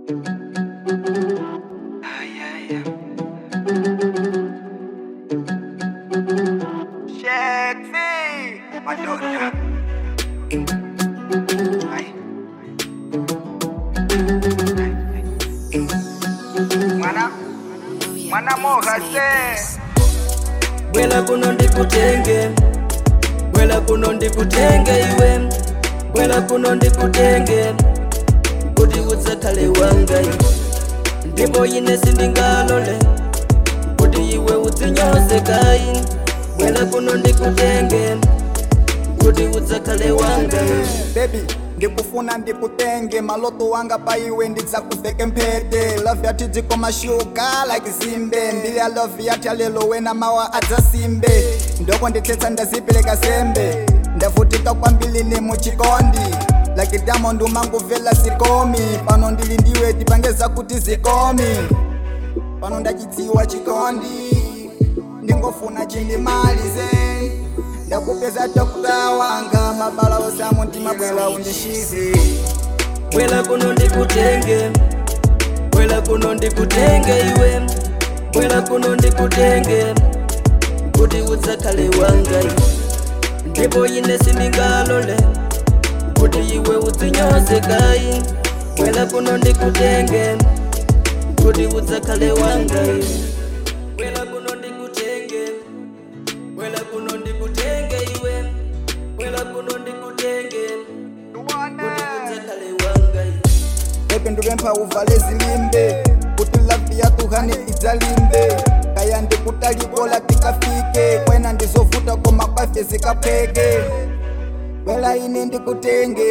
Sexy, Madonna. Ay. Mwana, mwana moja se. bwela kuno ndikutenge bwela kuno ndikutenge iwe bwela kuno ndikutenge kuti udzakhale wanga ndipo ine sindingalole kuti iwe udzinyoze kayi bwela kuno ndikutenge kuti udzakhale wanga baby ndikufuna ndikutenge maloto wanga pa iwe ndidzakuveke mphete love yati dziko mashuka like zimbe mbili ya love yati alelo wena mawa adzasimbe ndoko ndithetsa ndazipereka sembe ndavutika kwambiri ni muchikondi like diamond umanguvela zikomi pano ndili ndiwe tipangeza kuti zikomi pano ndachidziwa chikondi ndingofuna chindimalize ndakupeza dokta wanga mabala osamu ndimabwela undishize bwela kuno ndikutenge bwela kuno ndikutenge iwe bwela kuno ndikutenge kuti udzakhale wanga ndipo ine sindingalole kuti iwe udzinyoze kayi bwela kuno ndikutenge kuti udzakhale wanga bwela kuno ndikutenge bwela kuno ndikutenge iwe bwela kuno ndikutenge kuti udzakhale wanga pepe ndipempha uvale zilimbe kuti lavi yatuhane idzalimbe kaya ndikutalikola tikafike kwena ndizovuta koma kwafe zikapheke bwela ine ndikutenge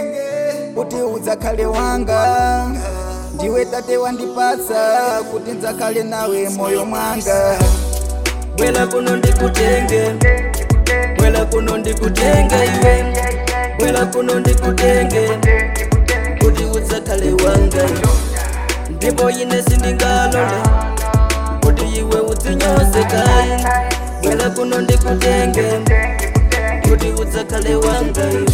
kuti udzakhale wanga ndiwe tate wandipatsa kuti ndzakhale nawe moyo mwanga bwela kuno ndikutenge bwela kuno ndikutenge iwe bwela kuno ndikutenge kuti udzakhale wanga ndipo ine sindingalole kuti iwe udzinyoze kayi bwela kuno ndikutenge kuti udzakhale wanga